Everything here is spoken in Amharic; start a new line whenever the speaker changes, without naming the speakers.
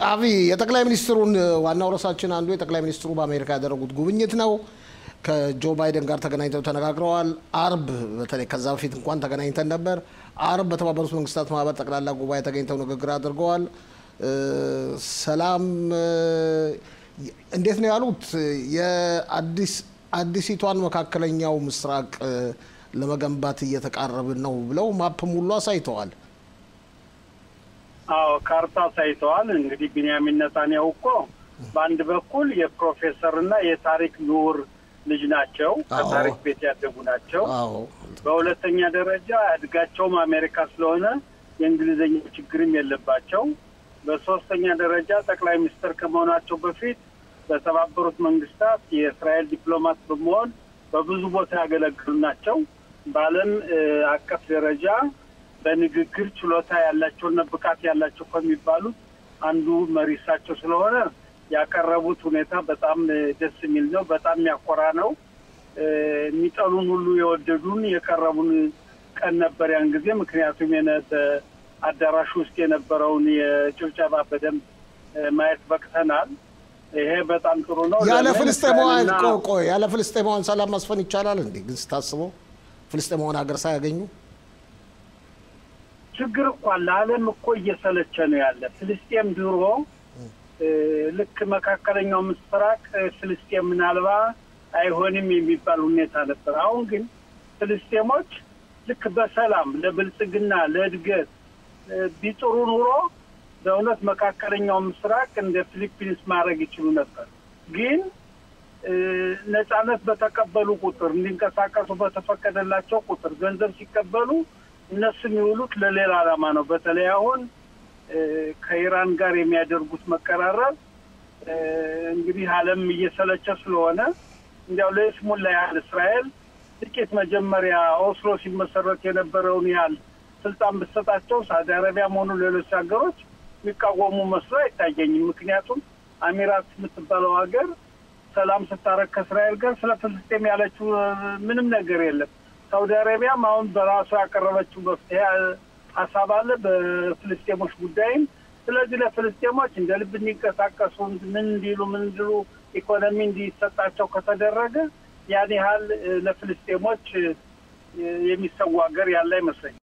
አብይ የጠቅላይ ሚኒስትሩን ዋናው ርዕሳችን አንዱ የጠቅላይ ሚኒስትሩ በአሜሪካ ያደረጉት ጉብኝት ነው። ከጆ ባይደን ጋር ተገናኝተው ተነጋግረዋል። አርብ በተለይ ከዛ በፊት እንኳን ተገናኝተን ነበር። አርብ በተባበሩት መንግስታት ማህበር ጠቅላላ ጉባኤ ተገኝተው ንግግር አድርገዋል። ሰላም እንዴት ነው ያሉት? የአዲስ አዲሲቷን መካከለኛው ምስራቅ ለመገንባት እየተቃረብን ነው ብለው ማፕም ሁሉ አሳይተዋል።
አዎ ካርታ አሳይተዋል። እንግዲህ ቢንያሚን ነታንያሁ እኮ በአንድ በኩል የፕሮፌሰር እና የታሪክ ምሁር ልጅ ናቸው። ከታሪክ ቤት ያደጉ ናቸው። በሁለተኛ ደረጃ እድጋቸውም አሜሪካ ስለሆነ የእንግሊዝኛ ችግርም የለባቸው። በሶስተኛ ደረጃ ጠቅላይ ሚኒስትር ከመሆናቸው በፊት በተባበሩት መንግስታት የእስራኤል ዲፕሎማት በመሆን በብዙ ቦታ ያገለግሉ ናቸው። በዓለም አቀፍ ደረጃ በንግግር ችሎታ ያላቸውና ብቃት ያላቸው ከሚባሉት አንዱ መሪ እሳቸው ስለሆነ ያቀረቡት ሁኔታ በጣም ደስ የሚል ነው። በጣም የሚያኮራ ነው። የሚጠሉን ሁሉ የወደዱን የቀረቡን ቀን ነበር ያን ጊዜ። ምክንያቱም በአዳራሹ ውስጥ የነበረውን የጭብጨባ በደንብ ማየት በቅተናል። ይሄ በጣም ጥሩ ነው።
ያለ ፍልስጤማውያን ቆይ ያለ ፍልስጤማውያን ሰላም ማስፈን ይቻላል እንዴ? ግን ስታስበው ፍልስጤማውያን ሀገር ሳያገኙ
ችግር እኮ ለዓለም እኮ እየሰለቸ ነው ያለ ፍልስጤም ድሮ ልክ መካከለኛው ምስራቅ ፍልስጤም ምናልባ አይሆንም የሚባል ሁኔታ ነበር። አሁን ግን ፍልስጤሞች ልክ በሰላም ለብልጽግና ለእድገት ቢጥሩ ኑሮ በእውነት መካከለኛው ምስራቅ እንደ ፊሊፒንስ ማድረግ ይችሉ ነበር። ግን ነጻነት በተቀበሉ ቁጥር እንዲንቀሳቀሱ በተፈቀደላቸው ቁጥር ገንዘብ ሲቀበሉ እነሱ የሚውሉት ለሌላ ዓላማ ነው። በተለይ አሁን ከኢራን ጋር የሚያደርጉት መቀራረብ እንግዲህ ዓለም እየሰለቸ ስለሆነ እንዲያው ለይስሙላ ያህል እስራኤል ጥቂት መጀመሪያ ኦስሎ ሲመሰረት የነበረውን ያህል ስልጣን ብትሰጣቸው ሳውዲ አረቢያም ሆኑ ሌሎች ሀገሮች የሚቃወሙ መስሎ አይታየኝም። ምክንያቱም አሚራት የምትባለው ሀገር ሰላም ስታረግ ከእስራኤል ጋር ስለ ፍልስጤም ያለችው ምንም ነገር የለም። ሳውዲ አረቢያም አሁን በራሷ ያቀረበችው መፍትሄ ሀሳብ አለ በፍልስጤሞች ጉዳይም። ስለዚህ ለፍልስጤሞች እንደ ልብ እንዲንቀሳቀሱ ምን እንዲሉ ምን እንዲሉ ኢኮኖሚ እንዲሰጣቸው ከተደረገ ያን ያህል ለፍልስጤሞች የሚሰው ሀገር ያለ አይመስለኝም።